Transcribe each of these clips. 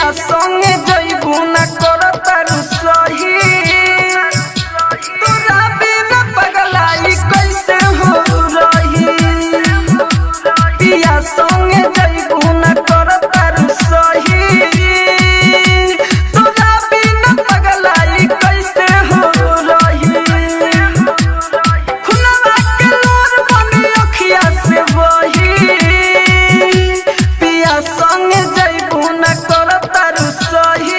पिया संगे जइबू न करतारू सही तोरा बिना पगलाई कैसे हो रही पिया संगे जइबू न करतारू सही तोरा बिना पगलाई कैसे हो रही खुनवा के लोर बनी अखिया से बही पिया संगे जइबू न करतारू सही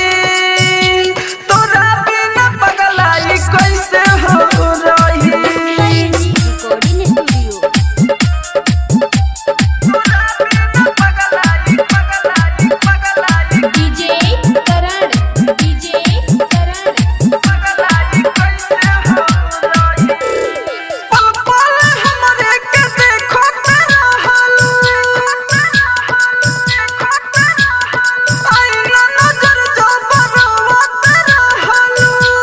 तोरा बिना पगलाई कैसे हो रही recording studio DJ Karan DJ Karan पल पल हमरे के देखो तेरा हाल आईना नजर जो बरवा तेरा हाल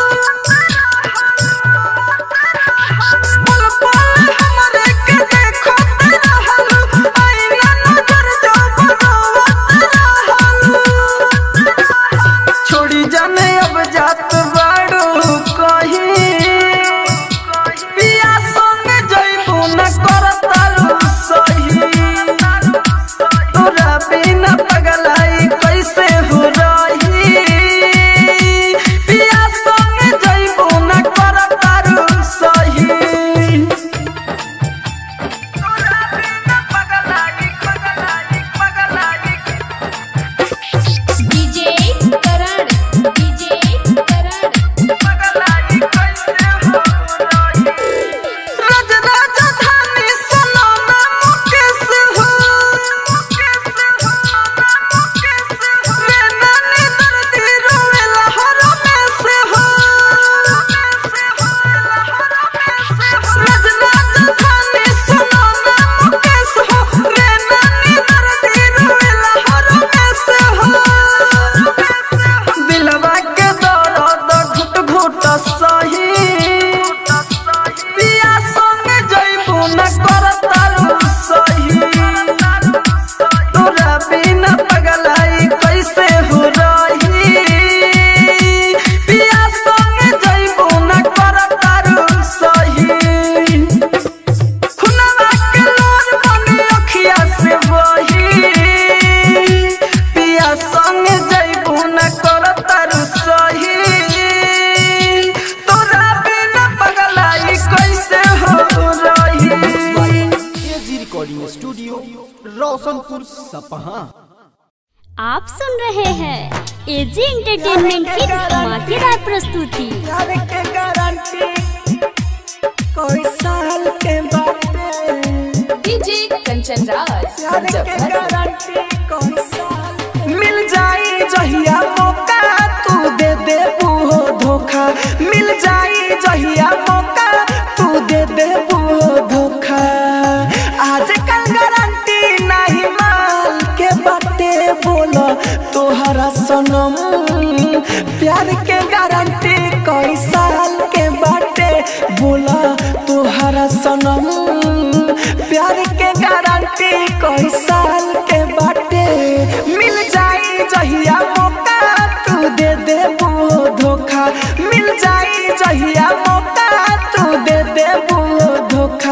पल पल हमरे के देखो तेरा हाल आईना नजर जो बरवा तेरा हाल छोड़ी जाने अब जात बाड़ू कहीं पिया संगे जइबू न करतारू सही तोरा बिना पगलाई कैसे हो रही पिया संगे जइबू न करतारू सही तोरा बिना पगलाई पगलाई पगलाई डीजे करण डीजे करण पगलाई कैसे हो रही रज राजधानी सुनो ना मुकेश हो रे नानी दर्दी रोवेला हर में से हो रज राजधानी सुनो ना मुकेश हो रे नानी दर्दी रोवेला हर में से हो दिलवा के दर्द घुट घुट सही पिया संगे जइबू न करतारू सही तोरा बिना पगलाई कैसे हो रही पिया संगे जइबू न करतारू सही खुनवा के लोर बनी अखिया से बही पिया संगे जइबू न करतारू सही तोरा बिना पगलाई कैसे हो रही एजी रिकॉर्डिंग स्टूडियो रोशनपुर सपहा आप सुन रहे हैं एजी एंटरटेनमेंट की धमाकेदार प्रस्तुति प्यार के गारंटी कोई साल के बाटे डीजे कंचन राज प्यार के मुजफ्फरपुर गारंटी कोई साल मिल जाई जहिया मौका तू दे दे बूहो धोखा मिल जाई जहिया मौका तू दे दे बूहो धोखा आज कल गारंटी नहीं माल के बाटे बोलो तोहरा सनम प्यार के गारंटी कई साल के बाटे बोला तोहरा सनम प्यार के गारंटी कई साल के बाटे मिल जाई जहिया मौका तू दे दे वो धोखा मिल जाई जहिया मौका तू दे दे वो धोखा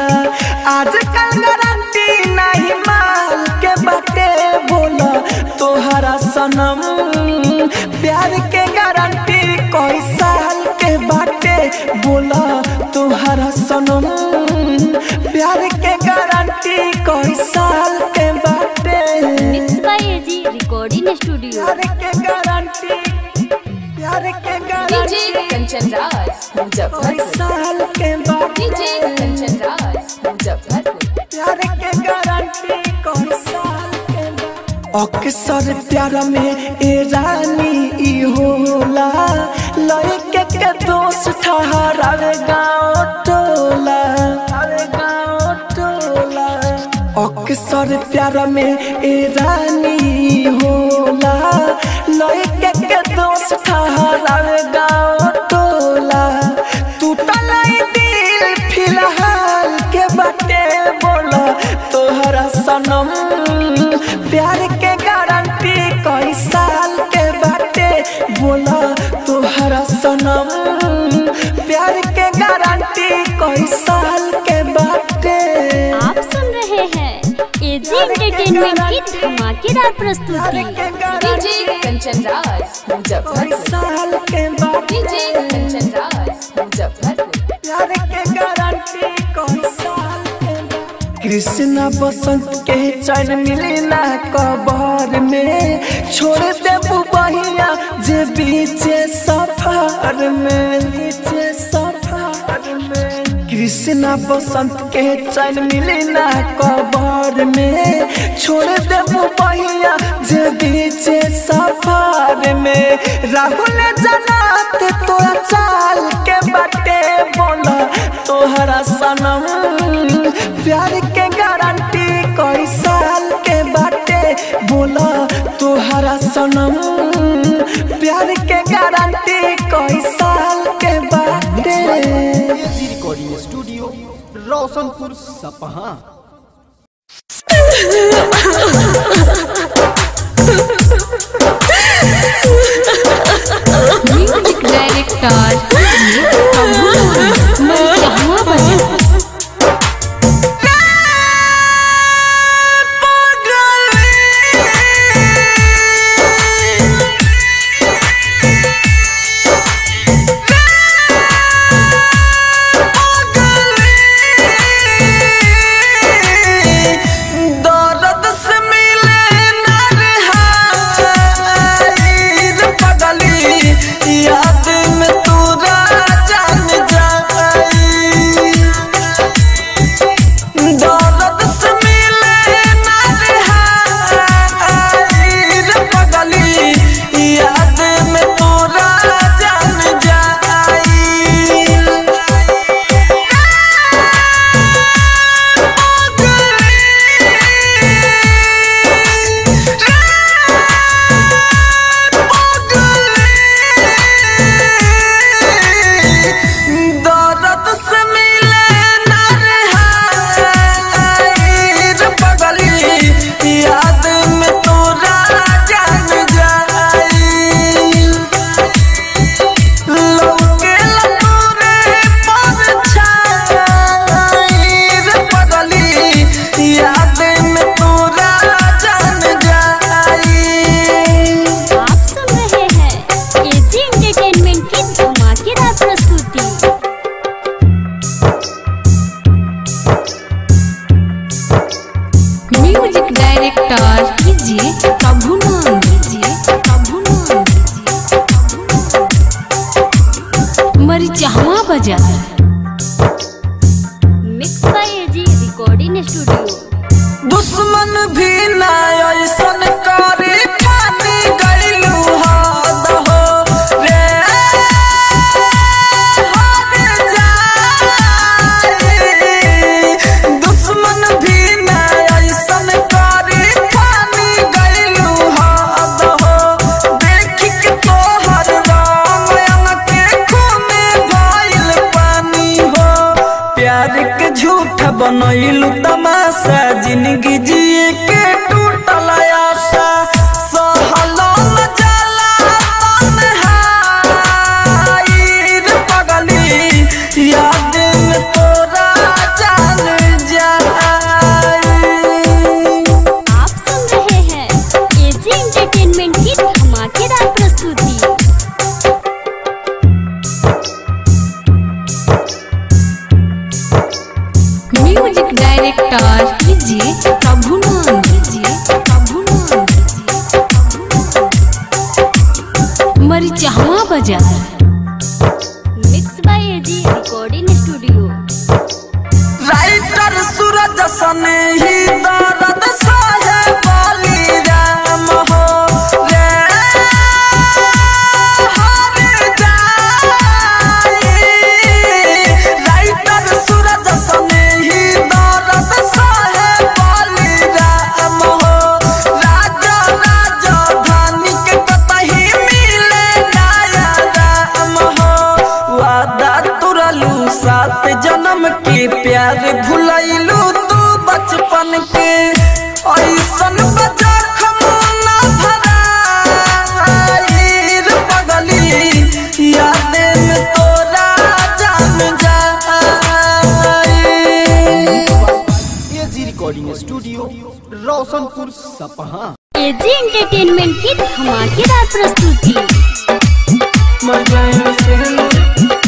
आजकल गारंटी नहीं माल के बाटे बोला तोहरा सनम प्यार के गारंटी कोई साल के बाटे बोला तोहरा सनम प्यार के गारंटी कोई साल के बाटे mix by AG recording studio प्यार के गारंटी प्यार के डीजे गारंटी कंचन राज कोई मुजफ्फरपुर साल के डीजे बाटे कंचन राज मुजफ्फरपुर प्यार के गारंटी कोई साल के बाटे अक्सर प्यार में ए रानी ई होला लइके के दोस्त ठहरावे गाँव टोला अरे गाँव टोला अक्सर प्यार में ए रानी होला लइके के दोस्त ठहरावे गाँव टोला टूटल ई दिल फिलहाल के बाटे बोला तोहरा सनम प्यार के गारंटी कैसा एंटरटेनमेंट की धमाकेदार प्रस्तुति डीजे कंचन राज मुजफ्फरपुर साल के बाद डीजे कंचन राज मुजफ्फरपुर प्यार के गारंटी कौन साल के बाद कृष्णा बसंत के चैन मिली ना कबर में छोड़ दे बहिया जे बीचे सफर में बीचे सफर में कृष्णा बसंत के चैन मिली ना कबर में छोड़ दे बहिया जे बीचे सफर में राहुल जनात तोरा चाल के बाटे बोला तोहरा सनम प्यार के गारंटी कई साल के बाटे बोला तोहरा सनम प्यार के गारंटी कई साल के बाटे एजी रिकॉर्डिंग स्टूडियो रोशनपुर सपहा म्यूजिक डायरेक्टर जहाँ बजा दर्द से मिले ना रिहाई रे पगली याद में तू जान जाई दर्द से मिले ना रिहाई रे पगली याद में तू जान जाई दर्द से मिले ना रिहाई रे पगली याद में तोरा जान जाई लौके लतूरे पर छाई रे पगली याद में तोरा जान जाई आप सुन रहे हैं एजी एंटरटेनमेंट की धमाकेदार प्रस्तुति म्यूजिक डायरेक्टर कीजिए प्रभु नाम कीजिए प्रभु नाम कीजिए मरी जहाँ बजा mix by AG recording studio दुश्मन भी ना ऐसन करे ठानी गइलू हद हो रे हद जाई दुश्मन भी ना ऐसन करे ठानी गइलू हद हो देख के तोहर राम के खून भइल पानी हो प्यार के झूठ बनैलू तमाशा जिंदगी जिए के टूटल आशा सहलो न जाला तन्हाई रे पगली याद में तोरा जान जाई आप सुन रहे हैं एजी एंटरटेनमेंट की धमाकेदार प्रस्तुति म्यूजिक डायरेक्टर कीजिए प्रभु नाम कीजिए प्रभु नाम कीजिए मरी जहाँ बजा mix by AG recording studio writer Suraj सन ही दर्द सहे बोली राम हो रे हर जाई राइटर सूरज सन ही दर्द सहे बोली राम हो राजा राजा धानी के कतही मिले गाया राम हो वादा तुरलू सात जन्म के प्यार भुलैलू तू बचपन रोशनपुर सपहा एजी एंटरटेनमेंट की धमाकेदार प्रस्तुति मर जाए से नूर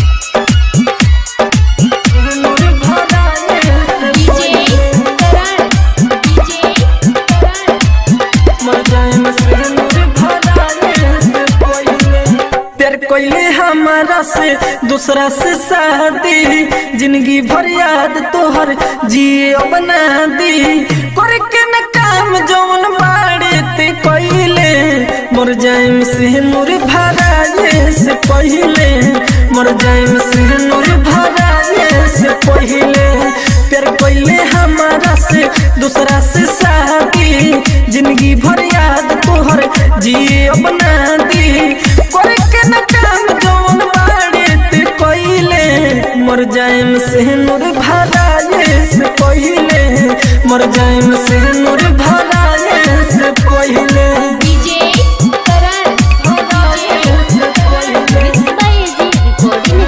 नूर भराए से डीजे करण डीजे करण मर जाए से नूर भराए से पहिले प्यार कोइले हमारा से दूसरा से शादी जिंदगी भर याद तोहर जिए बना दी कर के न काम जौन बाड़े ते कोइले मर जाए से नूर भराए से पहिले मर जाए से नूर भराए से पहिले प्यार कोइले हमारा से दूसरा से शादी जिंदगी भर याद तोहर जिए बना दी कर के न काम जौन बाड़े ते कोइले मर जाएम से नूर भराए से पहिले मर जाएम से नूर भराए से पहिले DJ Karan DJ Karan mix by AG recording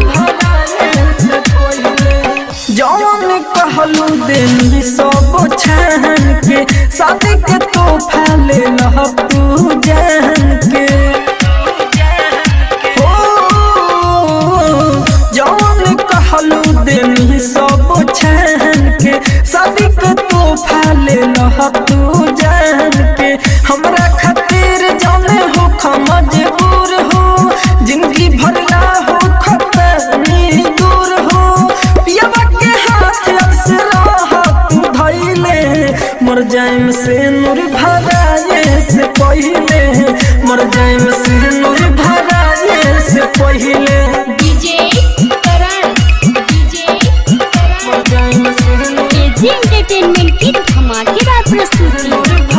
studio जौन कहलू दिन सब छान के शादी के तोहफा ले लह तू जान के हो जौन कहलू दिन सब छान के शादी के तोहफा ले लह तू जान के हमरा खातिर जाने हो मजबूर हो जिंदगी भरला हो खतरनी दूर हो पियावा के हाथ अक्सरा तू धैले मर जाएम से नूर भराए से पहिले मर जाएम से नूर भराए से पहिले डीजे करण डीजे करण मर जाएम से नूर एजी एंटरटेनमेंट की धमाकेदार प्रस्तुति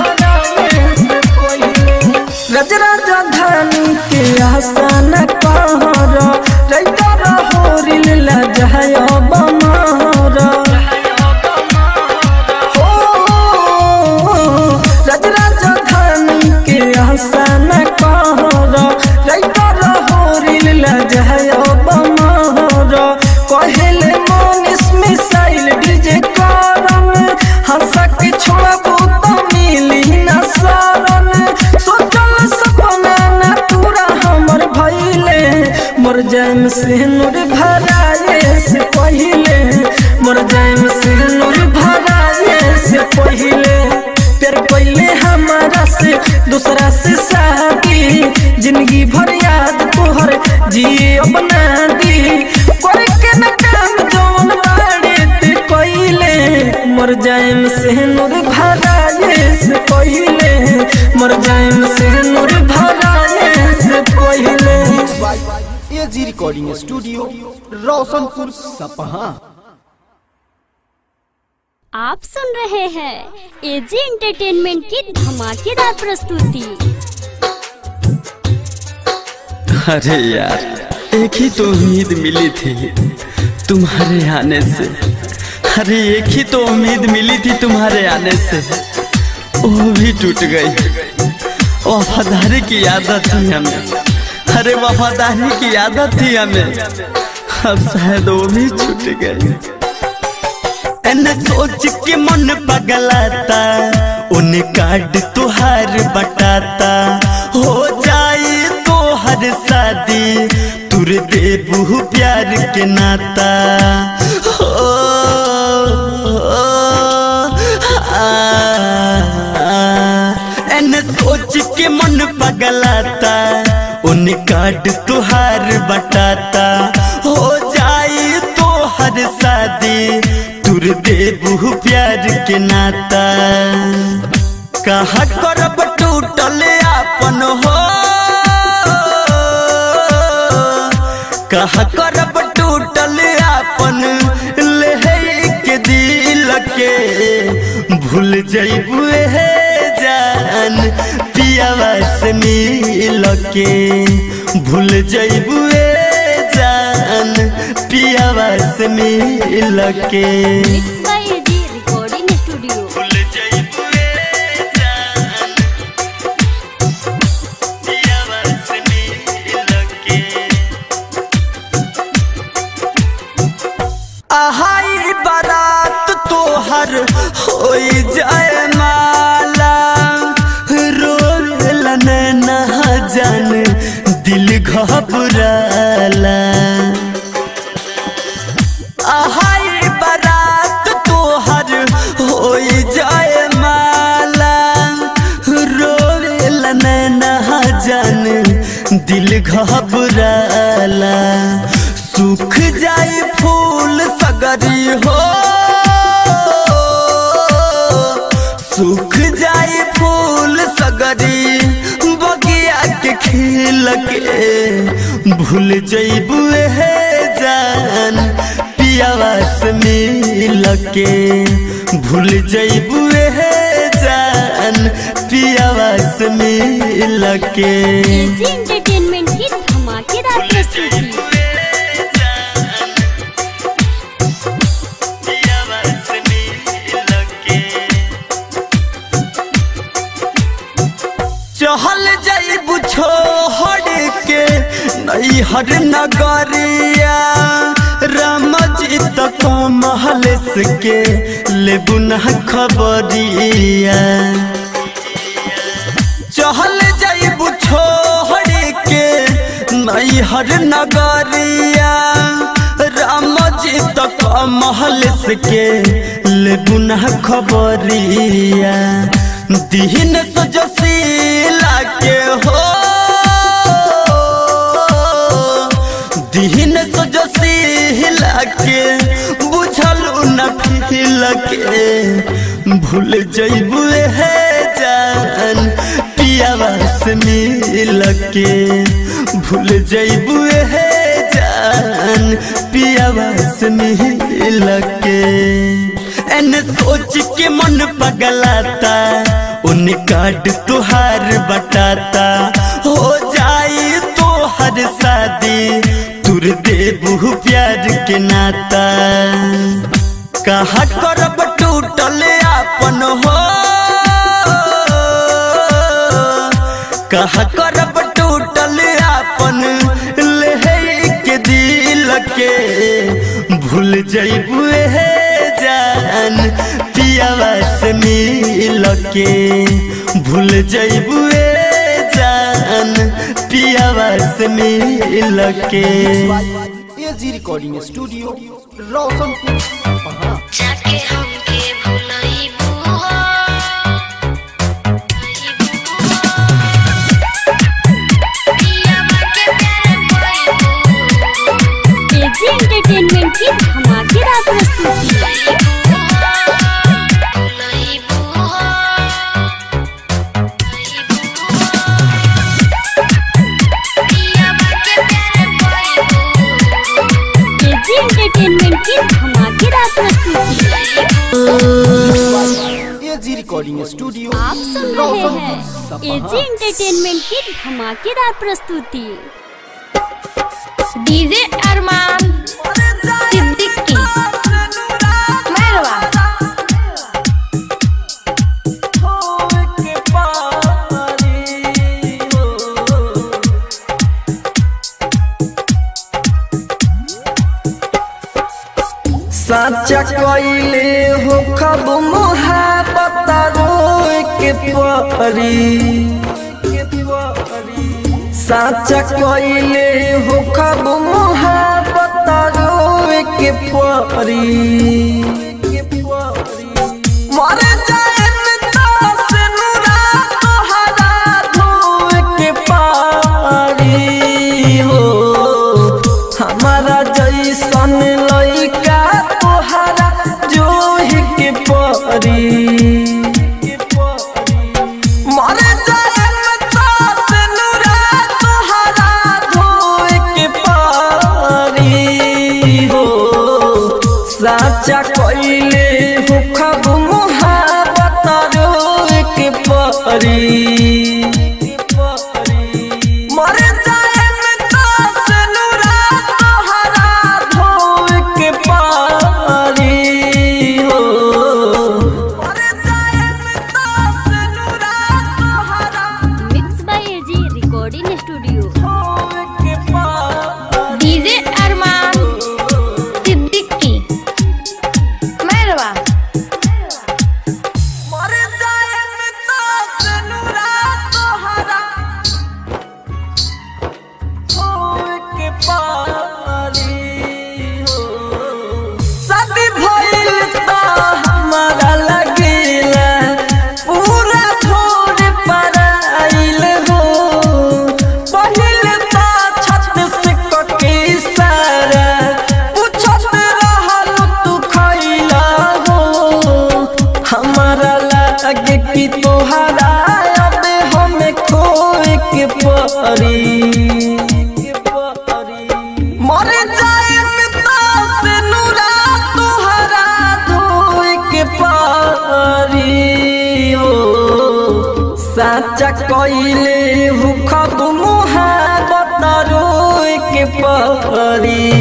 रज राजधानी के आसन कहर रैतर होरिल लजहय बमहर हो रज राजधानी के आसन कहर रैतर होरिल लजहय बमहर कहेले मनीष मिसाइल डीजे करन हंसा के छोड़बू तो मिली न शरण सोचल सपना न पूरा हमर भइले मर जाएम से नूर भराए से पहिले मर जाएम से नूर भराए से पहिले प्यार पहिले हमारा से दूसरा से शादी जिंदगी भर याद तोहर जिए बना दी कर के न काम जौन बाड़े ते कोइले मर जाएम से नूर भराए से पहिले मर जाएम से नूर भराए से पहिले एजी रिकॉर्डिंग स्टूडियो रोशनपुर सपहा आप सुन रहे हैं एजी एंटरटेनमेंट की धमाकेदार प्रस्तुति अरे यार एक ही तो उम्मीद मिली थी तुम्हारे आने से अरे एक ही तो उम्मीद मिली थी तुम्हारे आने से वो भी टूट गई वफादारी की आदत थी हमें अरे वफादारी की आदत थी हमें अब शायद वो भी छूट गई एने सोच के मन पगलाता उन्हें काट तुहार बटाता हो जाए तो हर शादी तुर देबू प्यार के नाता हो, आ, आ, एने सोच के मन पगलाता उन्हें काट तुहार बटाता हो जाए तो हर शादी तुर देबू प्यार के नाता कहा करब टूटल आपन हो कहा करब टूटल आपन ले के दिल के भूल जइबू हे जान पियावा से मिल के भूल जइबू जान पियावा से मिल के mix by AG recording studio भूल जइबू जान पियावा से मिल के आहाई बारात तोहर होई जाए माँ जान दिल घबराला आहाई बारात तोहर हो जाए माला रोवेला नैना जान दिल घबराला सूख जाए फूल सगरी हो सूख जाए फूल सगरी बगिया के खिल के भूल जइबू हे जान पियावा से मिल के भूल जइबू हे जान पियावा से मिल के एजी एंटरटेनमेंट की धमाकेदार प्रस्तुति चहल जाइबू छोड़ के नैहर नगरिया राम जी तक महल के लेबू न खबरिया चहल जाइबू छोड़ के नैहर नगरिया राम जी तक महल के लेबू न खबरिया दीन सजसीला के हो दीन सजसीला के बुझल न फिल के भूल जइबू हे जान पियावा से मिल के भूल जइबू हे जान पियावा से मिल के एन सोच के मन पगलाता उन काट तुहार बटाता हो जाई तोहर शादी तुर देबू प्यार के नाता कहा करब टूटल आपन हो कहा करब टूटल आपन लेहे के दिल के भूल जइबू हे जान पियावा से मिल के भूल जइबू जान पियावा से मिल के एजी रिकॉर्डिंग स्टूडियो रोशनपुर सपहा जाके हमके भुलाइबू हो पियावा के प्यार पाइबू एजी एंटरटेनमेंट की धमाकेदार प्रस्तुति भुलाइबू हो पियावा के प्यार पाइबू एजी एंटरटेनमेंट की धमाकेदार प्रस्तुति एजी रिकॉर्डिंग स्टूडियो आप सुन रहे हैं एजी एंटरटेनमेंट की धमाकेदार प्रस्तुति डीजे अरमान सिद्दीकी मेहरबा साचा कइले हो खब मोहब्बत रोए के परी साचा कइले हो खब मोहब्बत रोए के परी मर जाए तास नुरा तोहरा धोए के पारी हो हमारा जैसन लइका तोहरा जोहि के परी मर जाए तास नुरा तोहरा धोए के पारी हो साचा कइले हो खब मोहब्बत रोए के परी मर जाए तास नुरा तोहरा धोए के पारी हो मर जाए तास नुरा तोहरा mix by AG recording studio धोए के पारी डीजे अरमान सिद्दीकी मेहरबा मर जाए तास नुरा तोहरा परी मर जाए पिता से नूरा तुहरा धोए के पारी हो साचा कइले हु खब मुहाबत रोए के पारी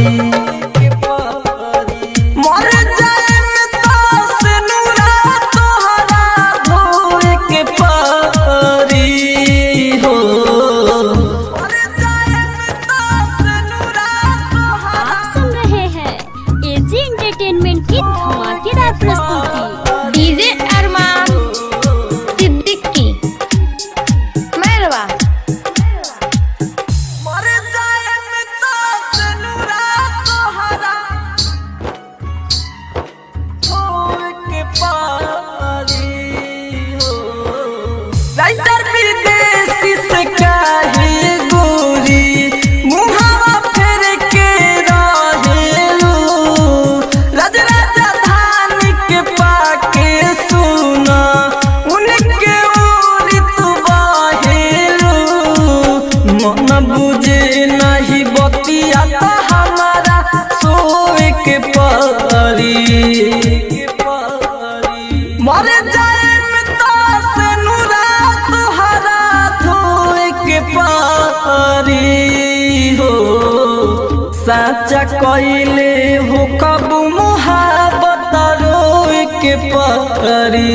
मर जाए पिता से नूरा तुहरा धोए के पारी हो मर जाए पिता से नूरा तुहरा आप सुन रहे हैं एजी एंटरटेनमेंट की धमाकेदार प्रस्तुति डीजे अरमान सिद्दीकी मैरवा मर जाए पिता से नूरा तोहरा होए के पारी हो राइटर विदेशी से काहे गोरी मुहावा फेर के रहेलू राज राजधानी के पाके सुना उनके ओरी तू बाहेलू मन बुझे नहीं बतिया तो हमारा सोए के परी मर जाए पिता से नूरा तुहरा धोए के पारी हो साचा कइले हो कब मुहाबत रोए के पारी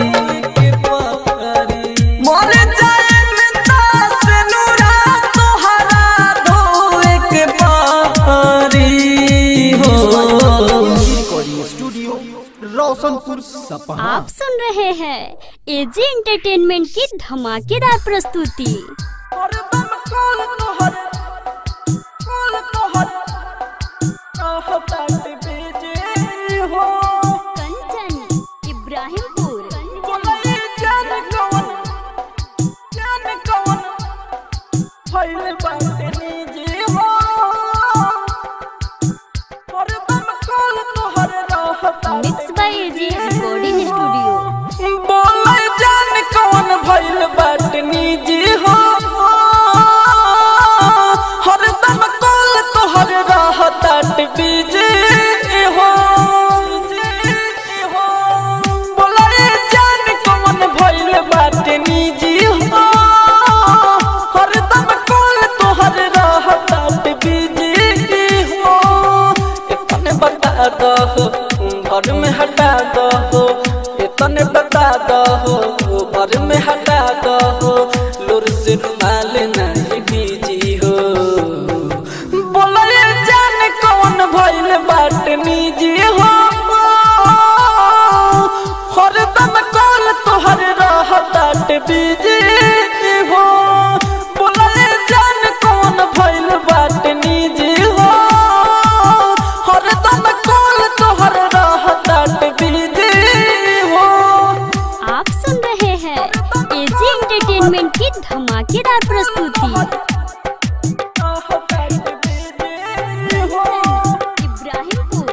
मर जाए पिता से नूरा तुहरा धोए के पारी हो रिकॉर्डिंग स्टूडियो रोशनपुर सपहा आप सुन रहे हैं एजी एंटरटेनमेंट की धमाकेदार प्रस्तुति हरदम कॉल तोहर कॉल तोहर कहतात बेजे हो कंचन इब्राहिमपुर बोले जान कौन जान कौन फैल बाटे निजे हो हरदम कॉल तोहर रहतात mix by AG recording studio बोले जान कौन भइल बाट निजी हो हरदम कॉल तोहर रहतात बीजे हो बोले जान कौन भइल बाट निजी हो हरदम कॉल तोहर रहतात बीजे हो इतने बता दो घर में हटा दो इतने बता दो घर में हटा दो लुर से रुमाल नहीं बीजी हो बोले जान कौन भइल बाट निजी हो हरदम कॉल तोहर रहतात बीजी हो बोले जान कौन भइल बाट निजी हो हरदम कॉल तोहर रहतात बीजी हो आप सुन रहे हैं एजी एंटरटेनमेंट की धमाकेदार प्रस्तुति Ibrahimpur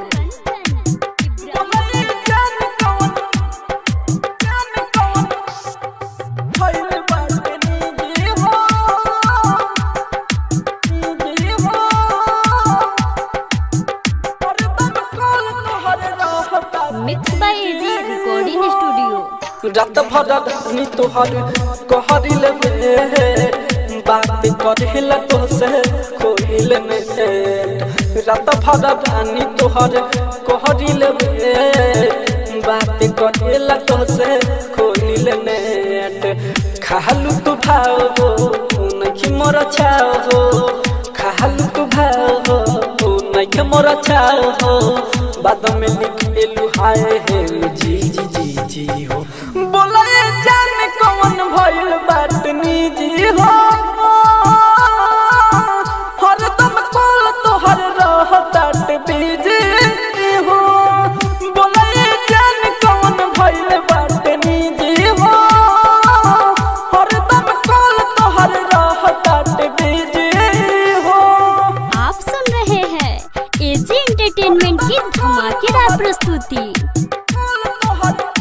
mix by AG recording studio रात भर धनी तोहर कहरिल में बात करेला तो से कोइल में रात भर धनी तोहर कहरिल में बात करेला तो से कोइल नेट खालू तू भाव हो नहीं मोर छाव हो खालू तू भाव हो नहीं मोर छाव हो बाद में लिख एलू हाय हे जी जी जी जी हो बोला ये जान कौन भइल बात निजी हो हरदम कॉल तोहर रहतात बिजी हो बोला ये जान कौन भइल बात निजी हो हरदम कॉल तोहर रहतात बिजी हो आप सुन रहे हैं एजी एंटरटेनमेंट की धमाकेदार प्रस्तुति कॉल तोहर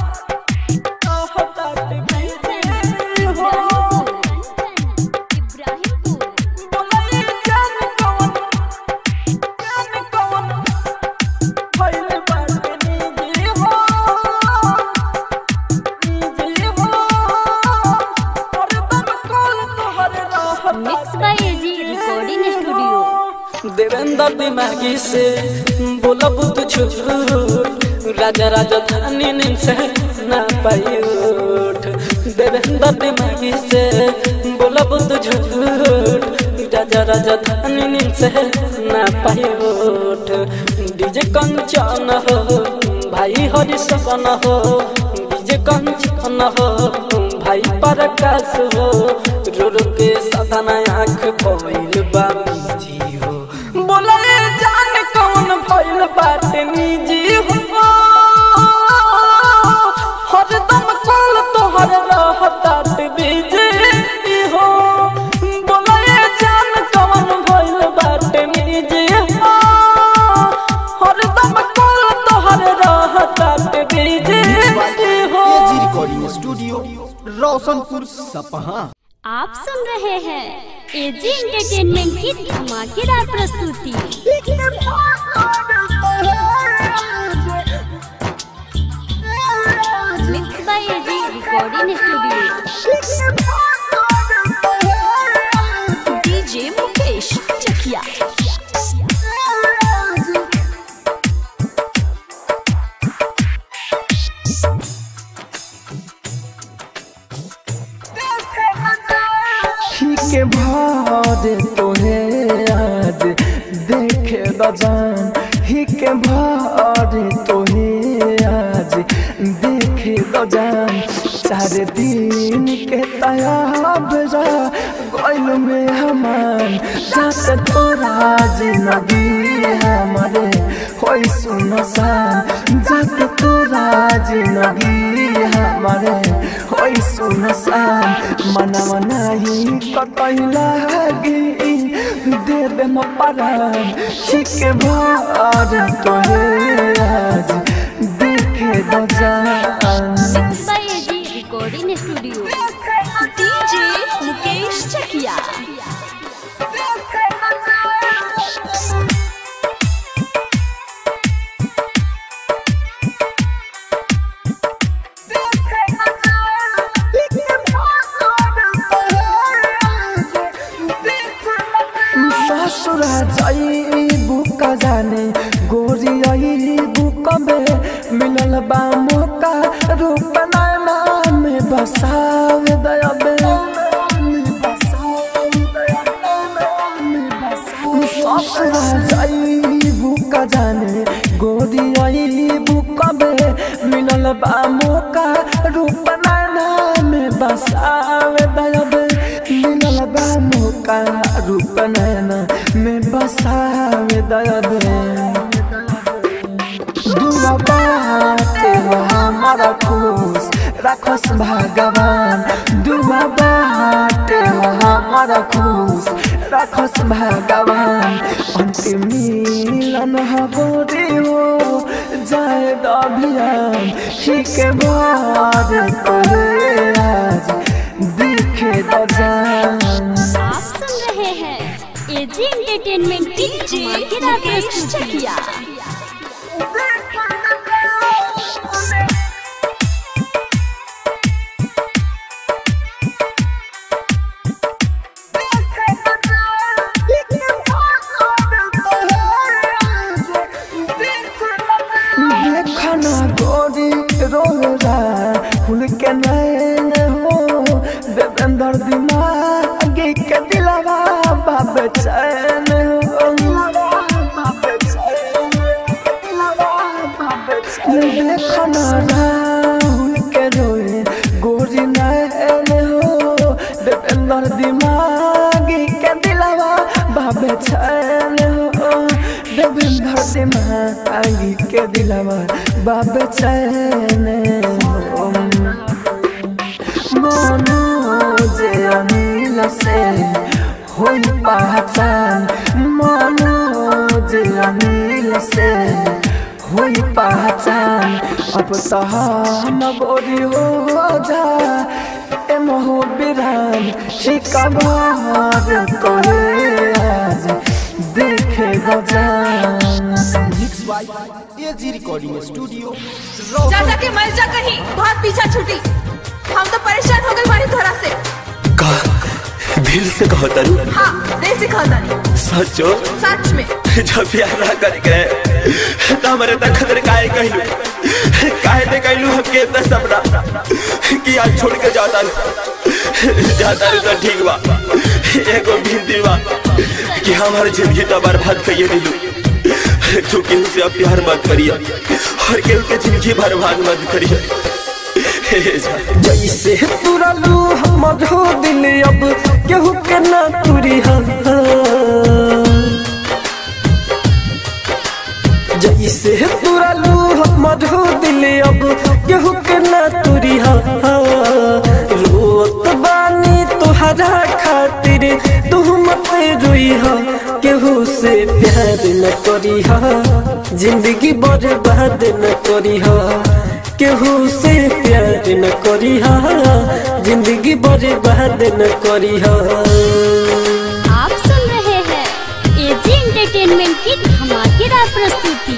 mix by AG recording studio Devendra दिमागी से बोला बुत झूठ राजा राजा धानी नींद से ना पाई उठ देवेंद्र दिमागी से बोला बुत झूठ राजा राजा धानी नींद से ना पाई उठ डीजे कंचन हो भाई हरि सपन हो डीजे कंचन हो भाई प्रकाश हो रो रो के सदना आँख पइल बा जी हो बोले जान कौन भइल बाटे निजी हो हरदम कॉल तोहर रहतात बिजी हो बोले जान कौन भइल बाटे निजी हो हरदम कॉल तोहर रहतात बिजी हो एजी रिकॉर्डिंग स्टूडियो रोशनपुर सपहा आप सुन रहे हैं एजी एंटरटेनमेंट की धमाकेदार प्रस्तुति mix by AG recording studio DJ Mukesh Chakiya ही के भार तोहे आज देखे बजान ही के भार तोहे आज देखे बजान चार दिन के तयाब गैल में हमान जाते तोरा जिंदगी हमारे होई सुनसान जाते तोरा जिंदगी हमारे होई सुनसान मनवा नहीं कतई लागी दे दे म परान हिके भार तोहे आज देखे दजान mix by AG recording studio DJ Mukesh Chakiya ससुरा जाइबू का जाने गोरी आइबू कबे मिलल बा मौका रूप नैना में बसाव दयाबे ससुरा जाइबू का जाने गोरी आइबू कबे मिलल बा मौका रूप नैना में बसाव दयाबे मिलल बा मौका रूप नैना में बसावे दयाबे दुआ बाटे हो हमारा खुश रखस भगवान दुआ बाटे हो हमारा खुश रखस भगवान अंतिम मिलन हमारे हो जाए अभियान ही के बाद करे आज दिखे दजान आप सुन रहे हैं एजी एंटरटेनमेंट की धमाकेदार प्रस्तुति चकिया देखना गोरी रोजा फूल के नैन हो देवेंद्र दिमाग के दिलवा बाब चैन हो देखना राहुल के रोए गोरी नैन हो देवेंद्र दिमाग के दिलवा बाब चैन हो देवेंद्र दिमाग के दिलवा बाब चैन हो मनोज अनिल से होई पहचान मनोज अनिल से होई पहचान अब तो हम गोरी हो जा ए मोह बिरान शिकबार तोहे आज देखे गजान mix by AG recording studio जा जा के मर जा कहीं बहुत पीछा छूटी हम तो परेशान हो गए मारी थोड़ा से का दिल से कहो तरु हाँ दिल से खानदानी सचो सच में जब प्यार ना कर गए तो हमारे तक खतर काहे कहलू काहे ते कहलू हम के इतना सपना कि आज छोड़ के जाता रू जाता रू तो ठीक बा एगो भिंदी बा कि हमार जिंदगी तो बर्बाद करिए दिलू तू केहू से अब प्यार मत करिए और केहू के जिंदगी बर्बाद मत करिए हे जा। जैसे तुरलू हमर हो दिल अब केहू के ना तुरी जैसे तुरलू हमर हो दिल अब केहू के ना तुरी रोत बानी तुहरा खातिर तू मत रोई केहू से प्यार न करी जिंदगी बर्बाद न करी केहू से प्यार न करी जिंदगी बर्बाद न करी आप सुन रहे हैं एजी एंटरटेनमेंट की धमाकेदार प्रस्तुति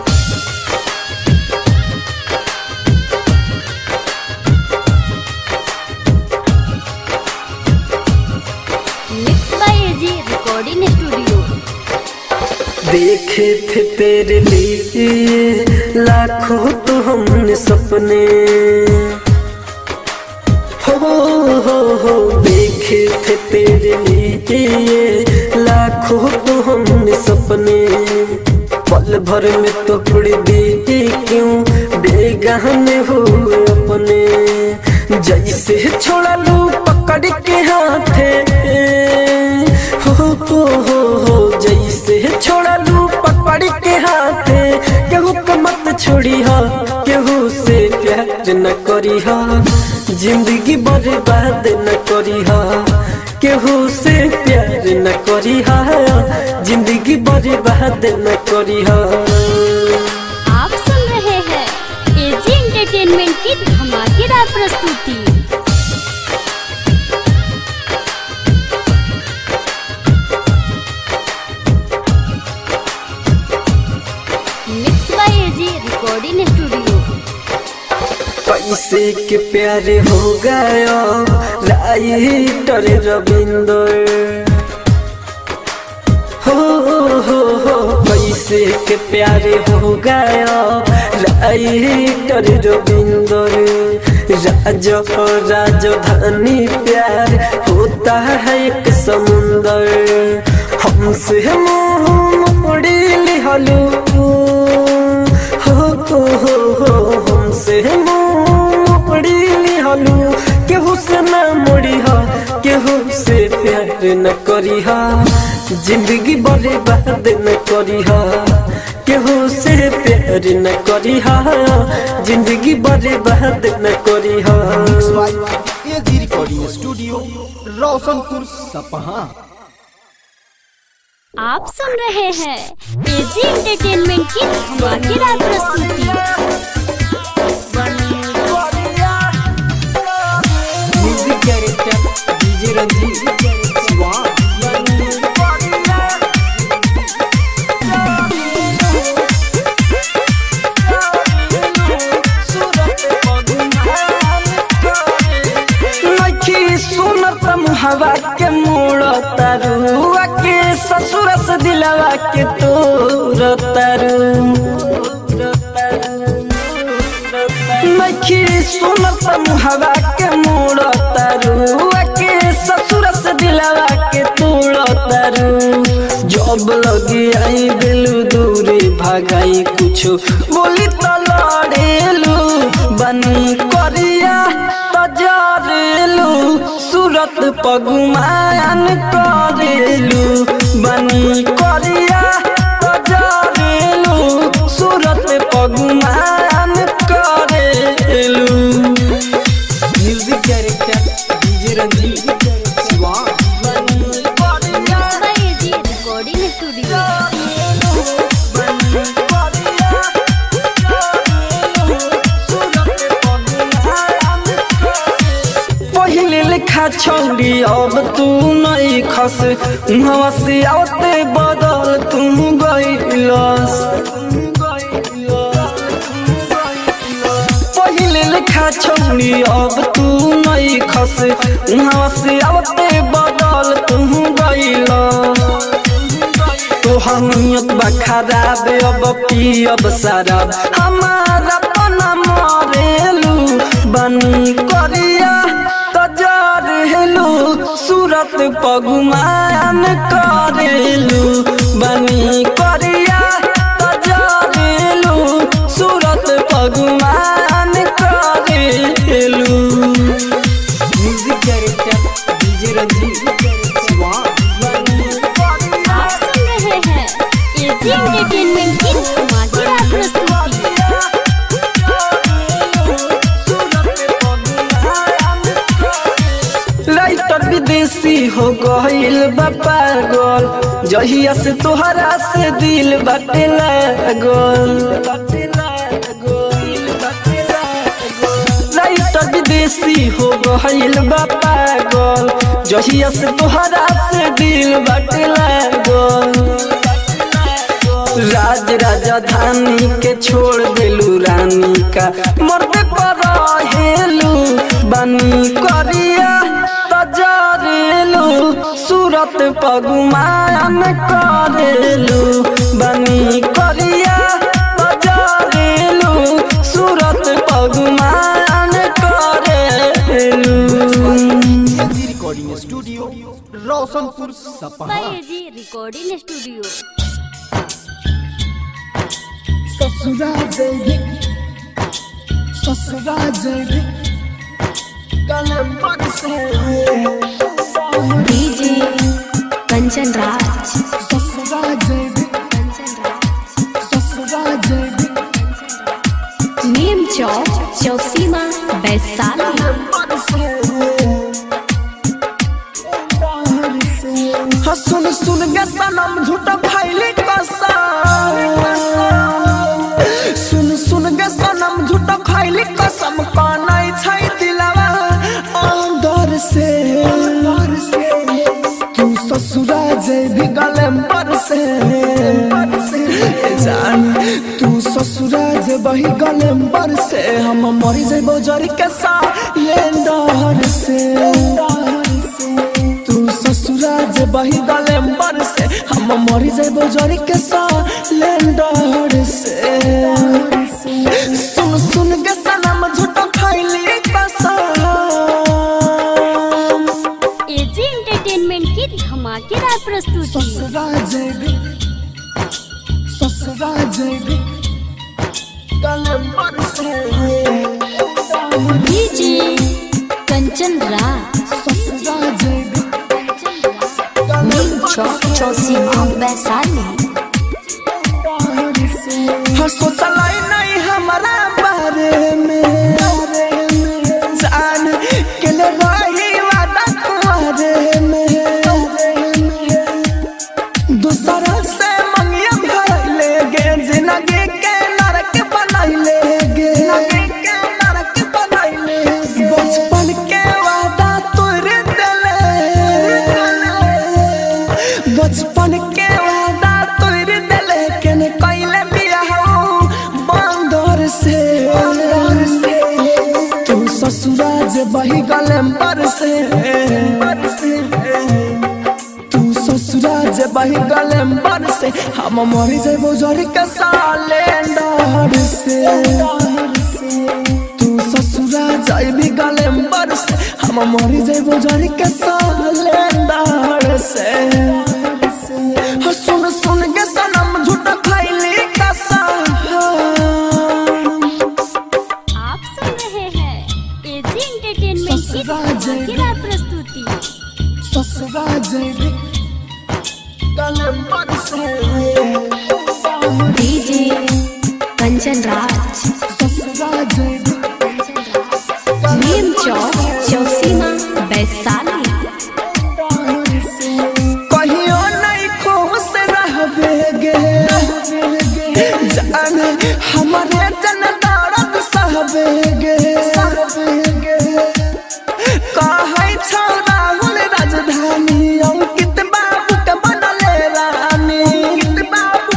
mix by AG recording studio देखे थे तेरे लिए लाखों तो हमने सपने हो हो हो देखे थे तेरे लिए लाखों तो हमने सपने पल भर में तो उड़ दिए क्यों बेगाने हुए अपने जैसे छोड़ा लू पकड़ के हाथे हो हो हो हो जैसे छोड़ा लू पकड़ के हाथे केहू को मत छोड़ी हा केहू से प्यार न करी हा जिंदगी बर्बाद न करी हा केहू से प्यार न करी हा जिंदगी बर्बाद न करी हा आप सुन रहे हैं एजी एंटरटेनमेंट की धमाकेदार प्रस्तुति mix by AG recording studio पैसे के प्यारे हो गया राइटर रविंदर हो हो हो पैसे के प्यारे हो गया राइटर रविंदर राजो राजधानी प्यार होता है एक समुंदर हमसे मुंह मोड़ी लिहलू हो हो हो हो हमसे मोड़ी लिहलू केहू से ना मोड़ी हा केहू से प्यार न करी हा जिंदगी बर्बाद न करी हा केहू से प्यार न करी हा जिंदगी बर्बाद न करी हा एजी रिकॉर्डिंग स्टूडियो रोशनपुर सपहा आप सुन रहे हैं एजी एंटरटेनमेंट की धमाकेदार प्रस्तुति म्यूजिक डायरेक्टर डीजे रंजीत स्वाद नखी सुनत मुहवा के मोड़ तरुआ के ससुर से दिलवा के तोर तरु नखी सुनत मुहवा के मोड़ तरुआ के ससुर से दिलवा के तोड़ तरु जब लगी आई दिलू दूरी भागाई कुछ बोली तो लड़ेलू बनी करिया तजरेलू सूरत पगुमान करेलू बनी करिया तजरेलू सूरत पगुमान करेलू म्यूजिक डायरेक्टर डीजे रंजीत स्वाद mix by AG recording studio पहिले लिखा छौरी अब तू नहीं खस उहाँ से आते बदल तू गइलस पहिले लिखा छौरी अब तू नहीं खस उहाँ से आते बदल खराब अब पियब शराब हमारा पना मरेलू बनी करिया तो जरेलू सूरत पगुमान करेलू बनी करिया तो जरेलू सूरत पगुमान करेलू म्यूजिक डायरेक्टर डीजे रंजीत स्वाद आप सुन रहे हैं एजी एंटरटेनमेंट की धमाकेदार प्रस्तुति राइटर विदेशी हो गईल बा पागल जहिया से तोहरा से दिल बाटे लागल राइटर विदेशी हो गईल बा पागल जहिया से तोहरा से दिल बाटे लागल राज राजधानी के छोड़ देलू रानी का मरते पर हेलू बनी करिया तजरेलू सूरत पगुमान करेलू बनी करिया तजरेलू सूरत पगुमान करेलू एजी रिकॉर्डिंग स्टूडियो रोशनपुर सपहा एजी रिकॉर्डिंग स्टूडियो ससुरा जैबे ससुरा जैबे कलम पर से डीजे कंचन राज ससुरा जैबे कंचन राज ससुरा जैबे नीम चौक चौसीमा वैशाली हाँ सुन सुन के सनम झूठ फैली कसम सुन सुन के सनम झूठ फैली कसम कानाई छै दिलवा अंदर से तू ससुरा जैबी गलम पर से जान तू ससुरा जे बही गलम पर से हम मरी जेबो जरी के साथ लेंडर से तू ससुरा जे बही गलम पर से हम मरी जेबो जरी के साथ लेंडर से सुन सुन के सनम झूठ खैली कसम एजी एंटरटेनमेंट की धमाकेदार प्रस्तुति ससुरा जैबी ससुरा जैबी गलम पर से डीजे कंचन राज ससुरा जैबी नीम चौक चौसीमा वैशाली हाँ सोचलाई नहीं हमारा बारे में जान के ले रही वादा कुआरे में दूसरा से मंगिया भरले गे जिंदगी के नरक बनैले गे के नरक बनैले बचपन के वादा तोड़ देले बचपन के वादा तोड़ देले केन कैले बियाह बंदर से तू ससुरा जे बही गलम पर से तू ससुरा जे बही गलम पर से हम मरी जेबो जरी के सालेंडर से तू ससुरा जाइबी गलम पर से हम मरी जेबो जरी के सालेंडर से हाँ, सुन सुन के सनम झूठ खैली कसम आप सुन रहे हैं एजी एंटरटेनमेंट की ससुरा जैबी। धमाकेदार प्रस्तुति ससुरा जैबी गलम पर से डीजे कंचन राज ससुरा जैबी नीम चौक चौसीमा वैशाली कहियो नहीं खुश रहबे गे जान हमारे जन दर्द सहबे गे कहै छौ राहुल राजधानी अंकित बाबू के बनले रानी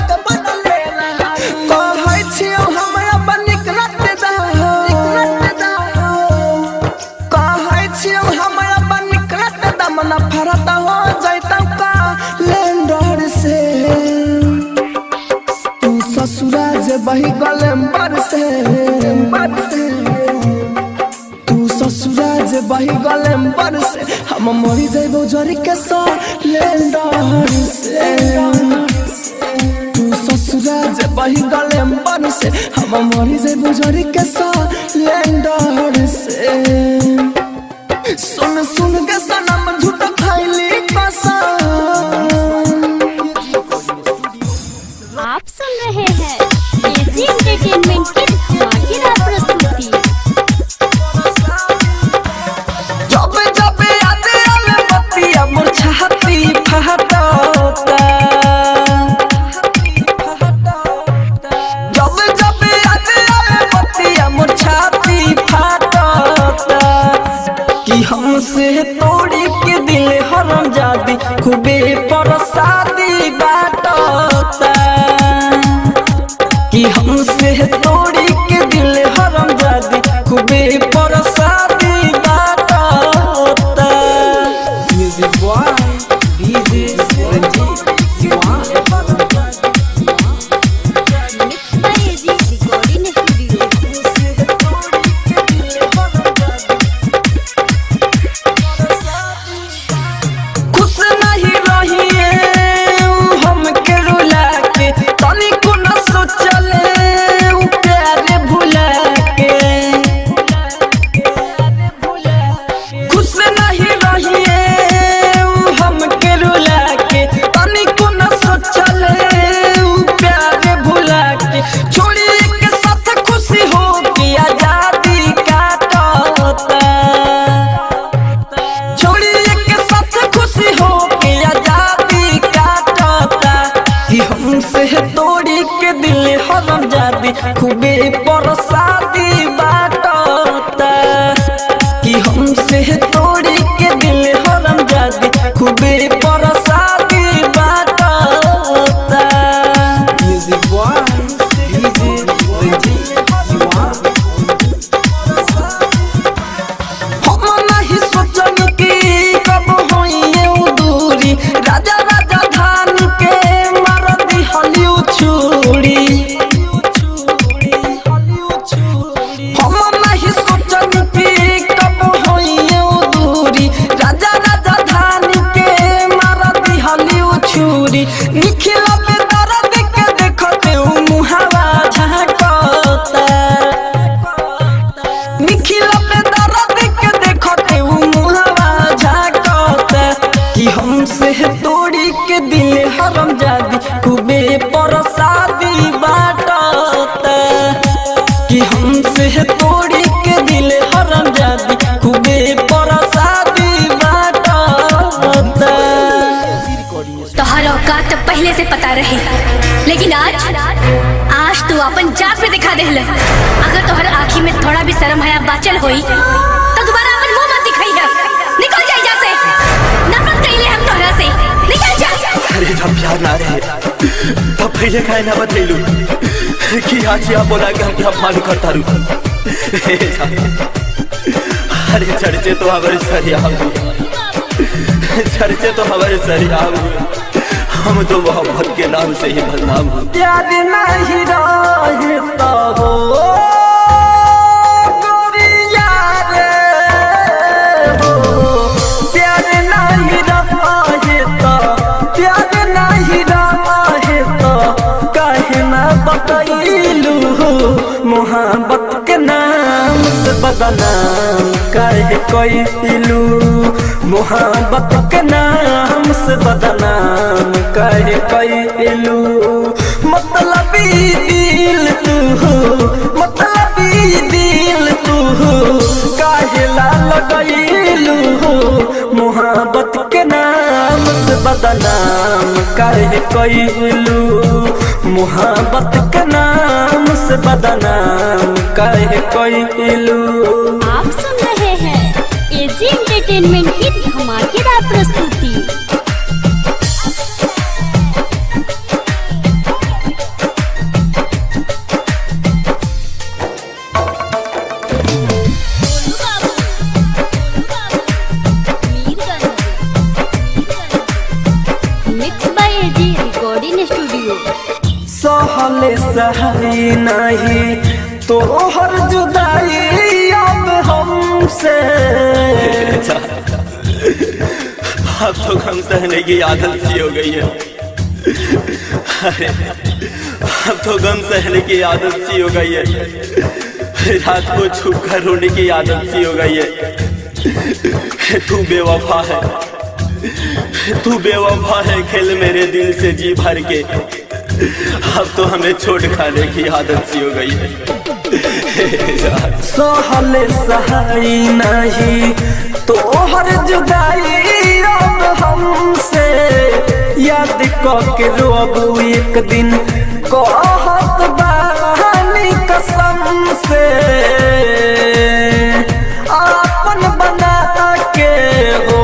बही गलेम्बर से बरसे तू ससुराज बही गलेम्बर से हम मरी जाइबो जरी के लेंडर से तू ससुराज बही गलेम्बर से हम मरी जाइबो जरी के लेंडर से सुन सुन के सनम झूठ खैली कसम आप सुन रहे हैं एजी एंटरटेनमेंट की धमाकेदार प्रस्तुति जब जब याद आवे बतिया मोर छाती फहटता जब जब याद आवे बतिया मोर छाती फहटता कि हमसे तोड़ी के दिल हरम जादी खूबे परसादी बाटता कि हमसे तोड़ी के दिल हरम जादी खूबे परसादी बाटता music by DJ Ranjeet Diwan mix by AG recording studio खुश नहीं रहिए उ हमके रुला के तनिको न सोचले उ प्यारे भुला के खुश नहीं रहिए उ हमके रुला के तनिको न सोचले उ प्यारे भुला के छोड़ी के साथ खुशी हो के आजादी काटता छोड़ी के साथ खुशी हो के आजादी काटता कि हमसे तोड़ी के दिल हरम जादी खूबे परसादी बाटता कि हमसे तोड़ी के दिल हरम जादी खूबे परसादी बाटता music by DJ Ranjeet Diwan हम नहीं सोचन कि कब होइए उ दूरी राजा राजा धान के मार दी हलिउ छुरी हम नहीं सोचन कि कब होइए उ दूरी राजा राजा धान के मार दी हलिउ छुरी निखिला पे दर्द के देखते उ मुहावा झांकता निखिला पे दर्द के देखते उ मुहावा झांकता कि हमसे तोड़ी के दिल हरम जादी खूबे परसादी बाटता कि हमसे तोड़ी के दिल हरम जादी खूबे परसादी बाटता तोहर औकात तो पहले से पता रही लेकिन आज आज तू अपन जात पे दिखा देहल अगर तोहर आँखी में थोड़ा भी शर्म हया बाचल होई तो दोबारा अपन मुंह मत दिखाई है निकल जा यहाँ से नफरत कइले हम तोहरा से निकल जा अरे जब प्यार ना रहे तब पहले काहे ना बतैलू कि आज या बोला कि हम क्या मान करता रू अरे चर्चे तो हमारे सरिया चर्चे तो हमारे सरिया हम तो मोहब्बत के नाम से ही बदनाम हूँ प्यार नहीं रहता हो गोरिया रे हो प्यार नहीं रहता प्यार नहीं रहता काहे ना बतैलू मोहब्बत के नाम से बदनाम काहे कैलू मोहब्बत के नाम से बदनाम काहे कैलू मतलब दिल तू मतलब दिल तू काहे ला लगैलू मोहब्बत के नाम से बदनाम काहे कैलू मोहब्बत के नाम से बदनाम काहे कैलू आप सुन रहे हैं एजी एंटरटेनमेंट की धमाकेदार प्रस्तुति mix by AG recording studio सहले सही नहीं तोहर जुदाई अब हमसे अब तो गम सहने की आदत सी हो गई है अरे अब तो गम सहने की आदत सी हो गई है रात को छुप कर रोने की आदत सी हो गई है तू बेवफा है तू बेवफा है खेल मेरे दिल से जी भर के अब तो हमें छोड़ खाने की आदत सी हो गई है सहले सही नहीं तोहर जुदाई अब हमसे याद के रोबू एक दिन कहत बानी कसम से आपन बना के हो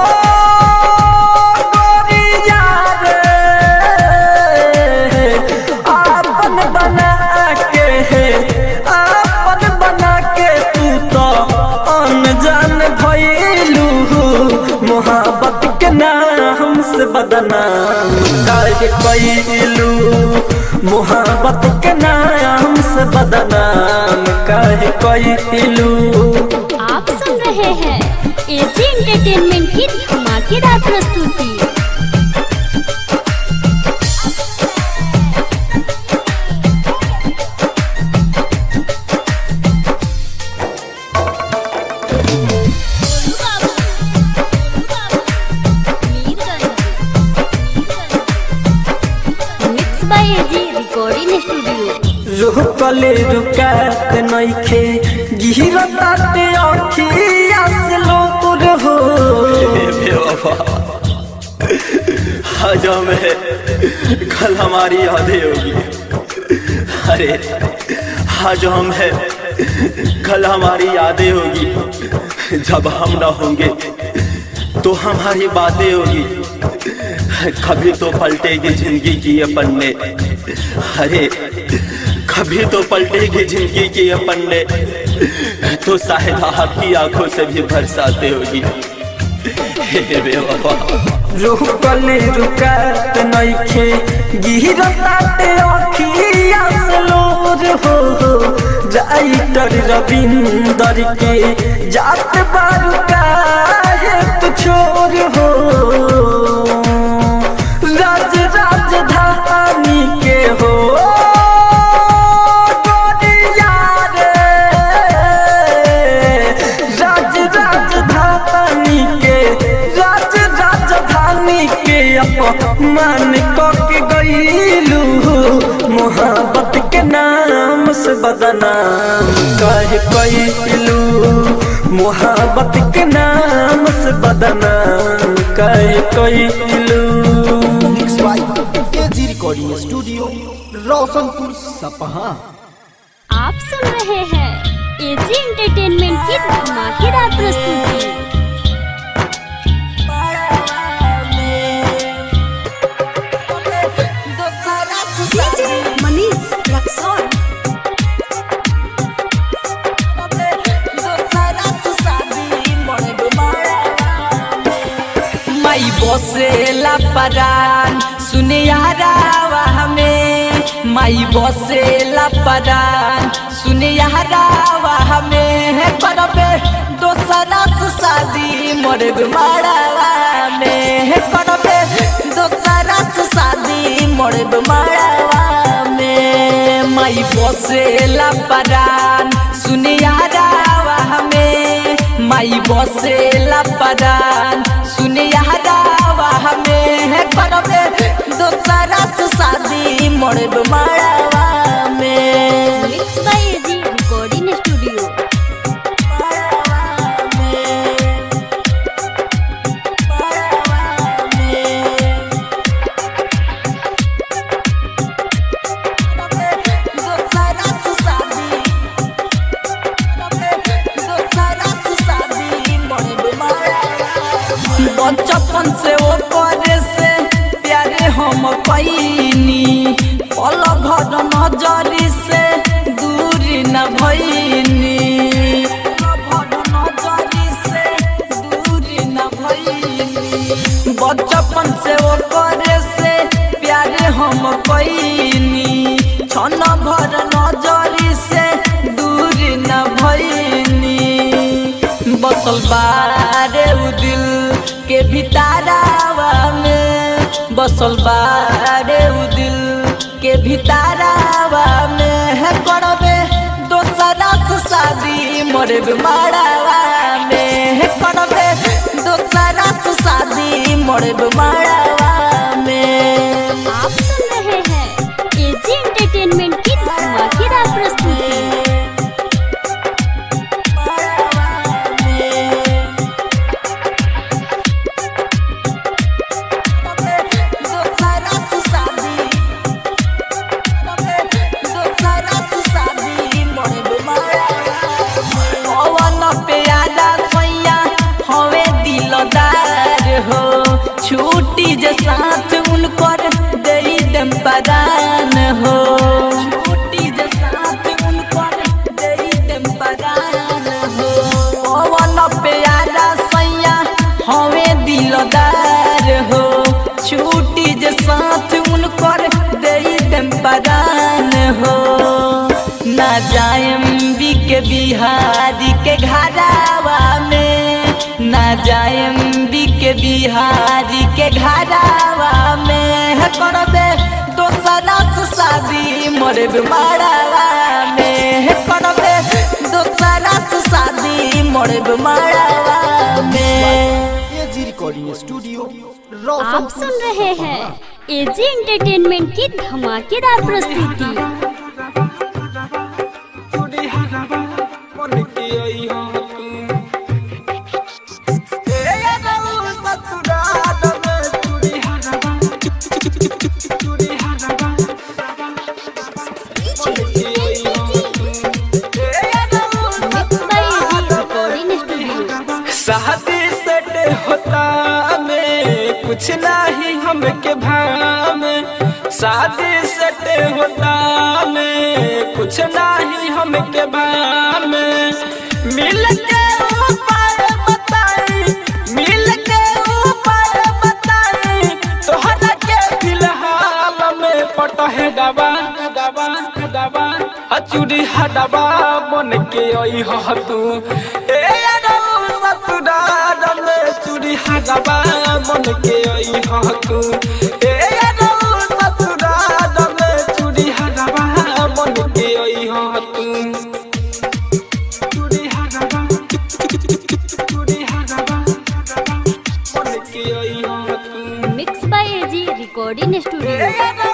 गोरिया रे आपन बना के आपन बना के तू तो अनजान भइलू मोहब्बत के नाम से बदनाम काहे कइलू मोहब्बत के नाम से बदनाम काहे कइलू आप सुन रहे हैं एजी एंटरटेनमेंट की धमाकेदार प्रस्तुति mix by AG recording studio रुकले रुकात नइखे गिरताते अखिया से लोर हो बेवफा आज हमें कल हमारी यादें होगी अरे आज हम है कल हमारी यादें होगी जब हम ना होंगे तो हमारी बातें होगी कभी तो पलटेगी जिंदगी की ये पन्ने अरे कभी तो पलटेगी जिंदगी की ये पन्ने तो शायद आपकी आंखों से भी बरसाते होगी हे बेवफा रुकले रुकात नइखे गिरताते अखिया से लोर हो राइटर रविंदर के जात बारू काहे तू छोर हो राज राजधानी के हो गोरिया रे राज राजधानी के राज राजधानी के अपमान के गईलू मोहब्बत के नाम से बदनाम कहे कैलू मोहब्बत के नाम से बदनाम कहे कैलू एजी रिकॉर्डिंग स्टूडियो रोशनपुर सपहा आप सुन रहे हैं एजी एंटरटेनमेंट की धमाकेदार प्रस्तुति मनीष रक्सौल माई बसेला परान सुने यारावा हमें माई बसेला परान सुने यारावा हमें है करबे दोसरा से शादी मोरे मारावा में है करबे दोसरा से शादी मोरे मारावा में माई बसेला परान सुने यारावा हमें माई बसेला परान सुने यारावा हमें है करबे दोसरा से शादी मोरे मारावा में mix by AG recording studio बचपन से वो करे से प्यारे हम पैनी पल भर नजरी से दूरी न भैनी बचपन से वो करे से प्यारे हम पैनी बसल बारे उ दिल के भितारावा में बसल बारे उ दिल के भितारावा में है करबे दोसरा से शादी मोरे मारावा में है करबे दोसरा से शादी मोरे मारावा में आप सुन रहे हैं एजी एंटरटेनमेंट की धमाकेदार प्रस्तुति छुट्टी जे साथ उनकर दे दम पदान हो छुट्टी जे साथ उनकर दे दम पदान हो पवन प्यारा सैया हमें दिलदार हो छुट्टी जे साथ उनकर दे दम पदान हो ना जाएम बी के बिहारी के घरावा में ना जाएम बी के बिहारी के घरावा में है करबे दोसरा से शादी मोरे मारावा में है करबे दोसरा से शादी मोरे मारावा में एजी रिकॉर्डिंग स्टूडियो आप रोशनपुर सुन रहे हैं एजी एंटरटेनमेंट की धमाकेदार प्रस्तुति mix by AG recording studio शादी सेट होता में कुछ नहीं हमके भाम शादी सेट होता में कुछ नहीं हमके भाम मिल के ऊपर बताई मिल के ऊपर बताई तोहरा के फिलहाल में पटहे दबा दबा दबा अचूरी हडबा बन के आई ह तू ए रौ ससुराल में चूड़ी हडबा बन के आई ह तू ए रौ ससुराल में चूड़ी हडबा बन के आई ह तू चूड़ी हडबा चूड़ी हडबा बन के आई ह तू mix by AG recording studio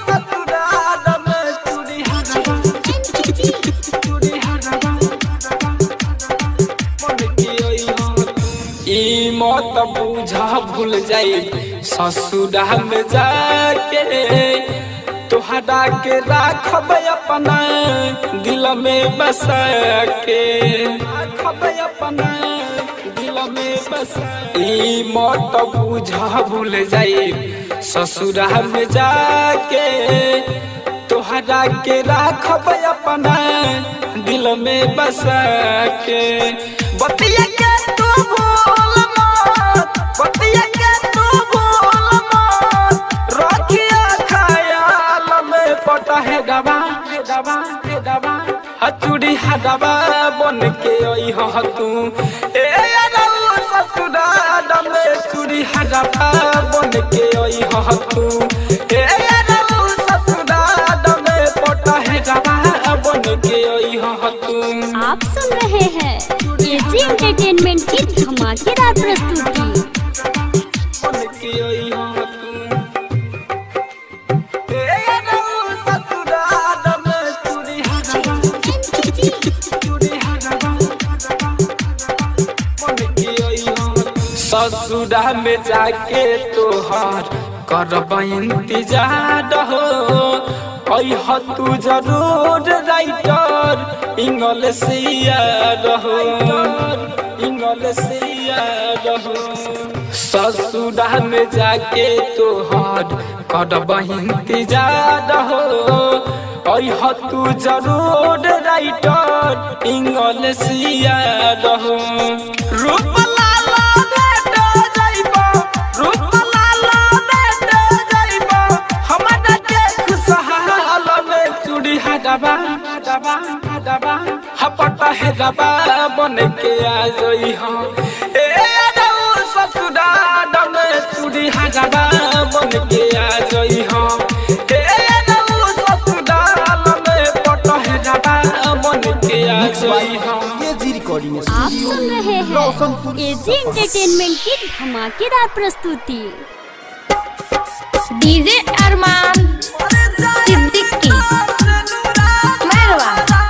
ई मत बूझा भूल जाई ससुरा में जाके तोहरा के राखब अपना दिल में बसा के राखब अपना दिल में बसा ई मत बूझा भूल जाई ससुरा में जाके तोहरा के राखब अपना दिल में बसा के बतिया के तू भूल मत बतिया के तू भूल मत रखिया ख्याल में पटा है दबा है दबा है दबा हचुड़ी है दबा बन के आई ह तू ए रौ ससुराल में चूड़ी है दबा बन के आई ह तू ए रौ ससुराल में पटा है दबा बन के आई ह तू आप सुन रहे हैं एजी एंटरटेनमेंट की धमाकेदार प्रस्तुति बन के आई ह तू ए रौ ससुराल में चूड़ी है दबा ससुरा में जाके तोहार करब इंतजार हो अह तू जरूर राइटर इंग्लिशिया रहो इंग्लिशिया रहो ससुरा में जाके तोहार करब इंतजार हो अह तू जरूर राइटर इंग्लिशिया रहो रूप लाला बेटा जाइबा रूप लाला बेटा जाइबा हमरा के खुशहाल में चूड़ी हडबा हडबा हडबा हपटा है रबा बन के आ जई हाँ ए अदऊ ससुरा डम चूड़ी हरबा बन के आ जई हाँ ए अदऊ ससुरा डम पटह रबा बन के आ जई हाँ ये जी रिकॉर्डिंग आप सुन रहे हैं एजी एंटरटेनमेंट की धमाकेदार प्रस्तुति डीजे अरमान सिद्दीकी मैरवा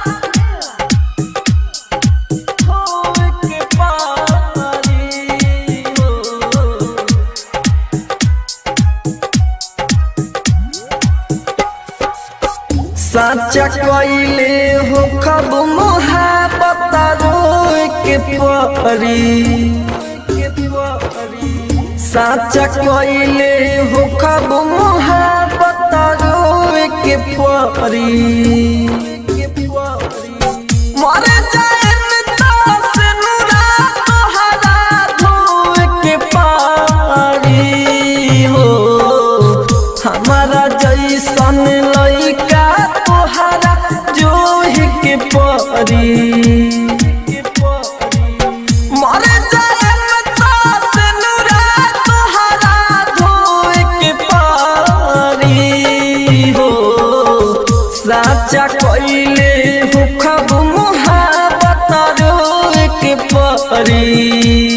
साचा कइले हो खब मोहब्बत रोए के परी साचा कइले हो खब मोहब्बत रोए के परी मर जाए तास नुरा तोहरा धोए के पारी हो हमारा जैसन लइका तोहरा जोह के परी मर जाए तास नुरा तोहरा धोए के पारी हो साचा कइले हो खब मोहब्बत रोए के परी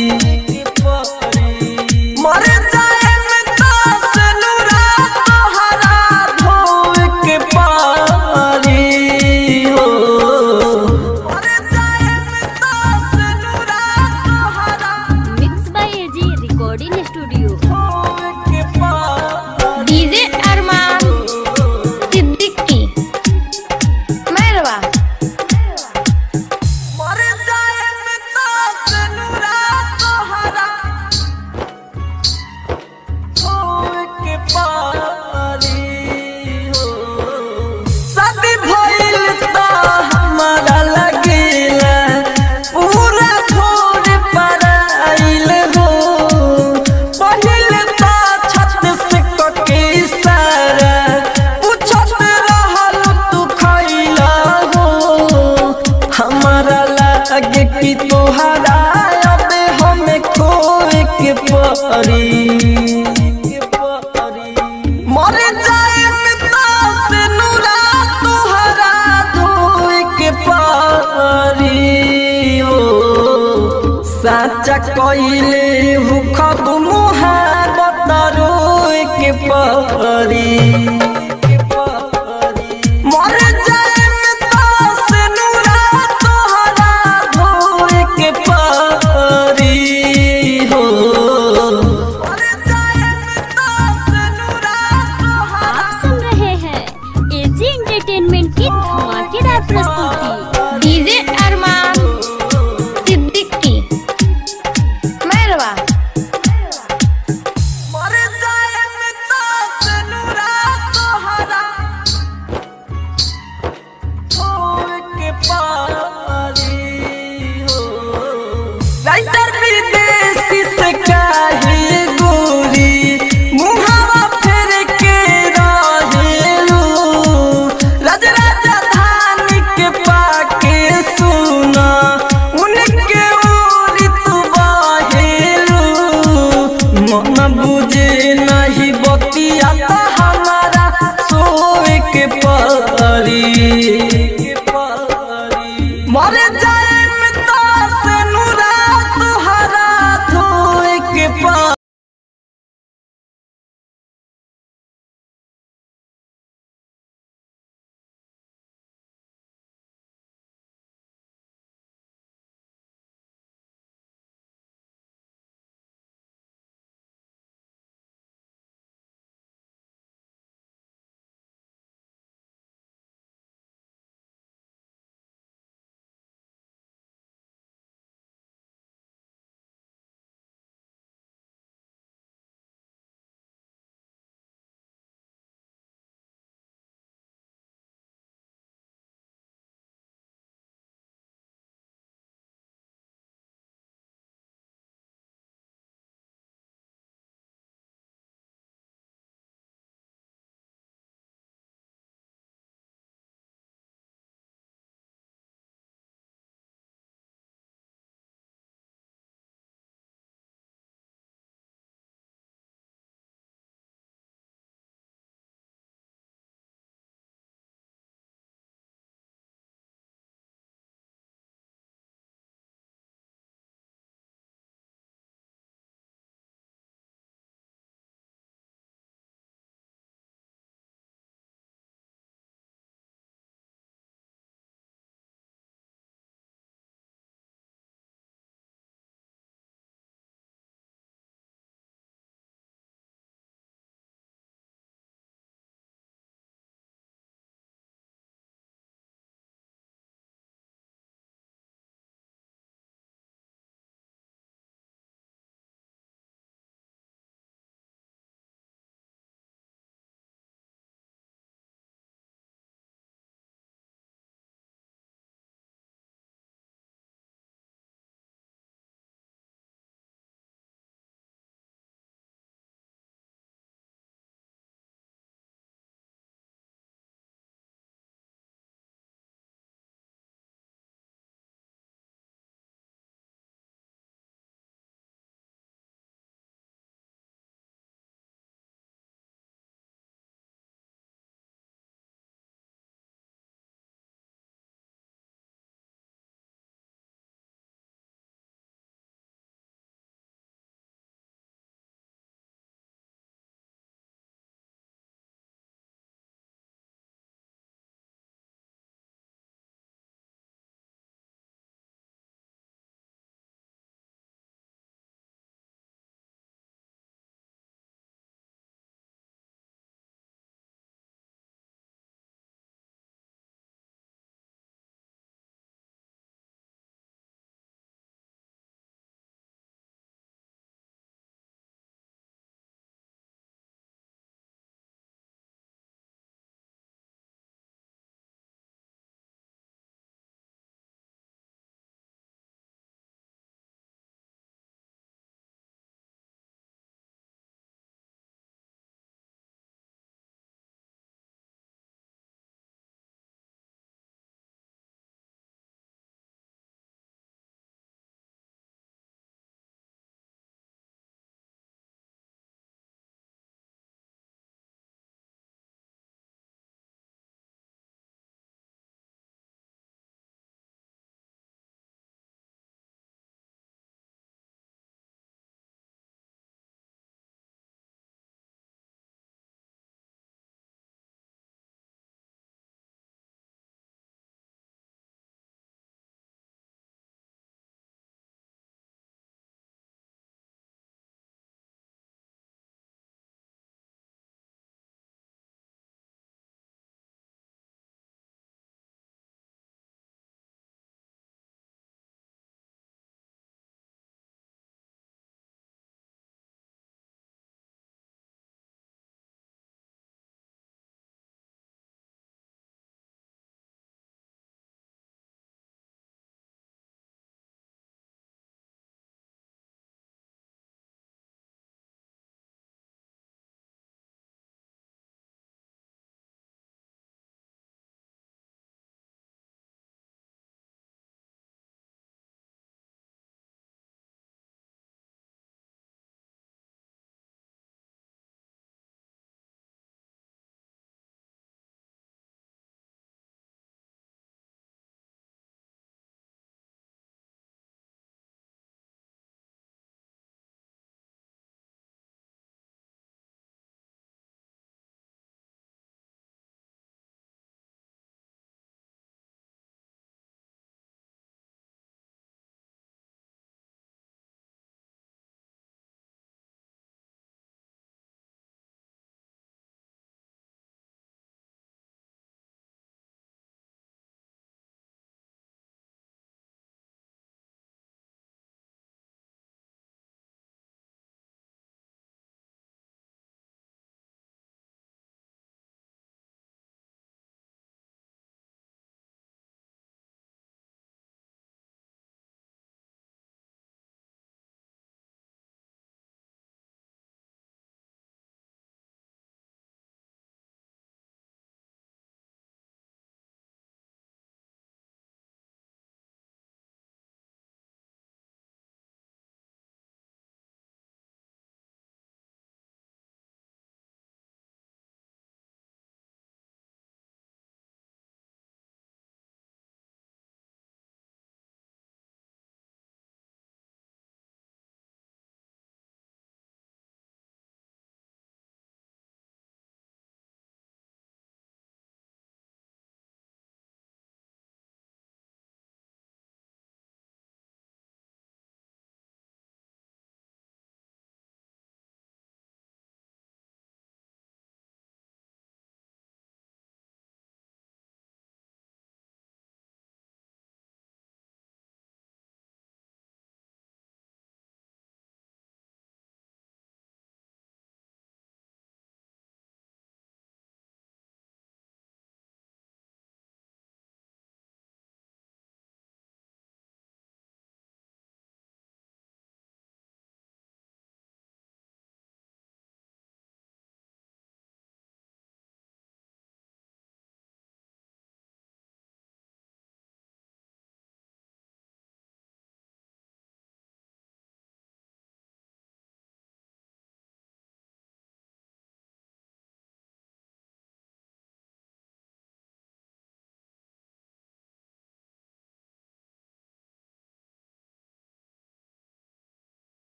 मर जाए तास नुरा तोहरा धोए के पारी हो मर जाए तास नुरा तोहरा mix by AG recording studio धोए के पारी डीजे अरमान सिद्दीकी मैरवा मर जाए तास नुरा तोहरा धोए के पारी हो शादी भइल त हमारा लगेला पूरा छोड़ पर आइल हो पहिल त छत से कके सारा पूछत रहल तू खइला हो हमारा लागे कि तोहरा अब हमें खोए के परी मर जाए तास नुरा तोहरा धोए के पारी हो साचा कइले हो खब मुहाबत रोए के परी